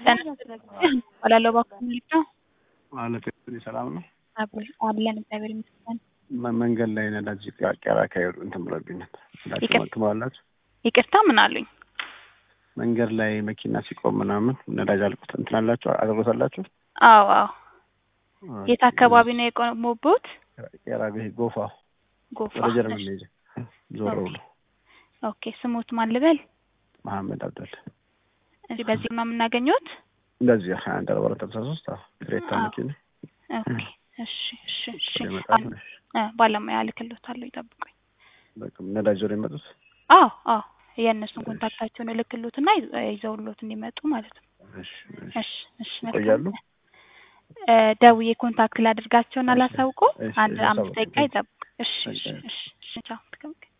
እባላለሁ እባክዎ ምንድነው? ማለት ሰላም ነው። አለን እግዚአብሔር ይመስገን። መ- መንገድ ላይ ነዳጅ ቄራ ካሄዱ እንትን ብሎብኝ ነበር። ይቅር- ትሞላላችሁ? ይቅርታ ምን አሉኝ? መንገድ ላይ መኪና ሲቆም ምናምን ነዳጅ አልቁት እንትን አላችሁ አገልግሎታላችሁ? አዎ አዎ። የት አካባቢ ነው የቆሙበት? ቄራ ይሄ ጎፋ ጎፋ። ወደ ጀርመን መሄጃ ዞር ብሎ ኦኬ ስሙት ማን ልበል? መሐመድ አብደል እሺ በዚህ ነው የምናገኘት? እንደዚህ ሀያ አንድ አርባ አራት ሃምሳ ሶስት ክሬታ አዎ። መኪና ኦኬ እሺ እሺ እሺ። ይመጣል። እ ባለሙያ እልክልዎታለሁ ይጠብቁኝ። በቃ ነዳጅ ዞር የመጡት አዎ አዎ የእነሱን ኮንታክታቸውን እልክልዎትና ይዘ- ይዘውልዎት እንዲመጡ ማለት ነው። እሺ እሺ እሺ መልካም። ይቆያሉ? እ ደውዬ ኮንታክት ላድርጋቸውና እሺ፣ ላሳውቆ እሺ፣ አንድ እሺ፣ አምስት አሳውቁ። ደቂቃ ይጠብቅ። እሺ እሺ እሺ። እሺ እሺ ቻው።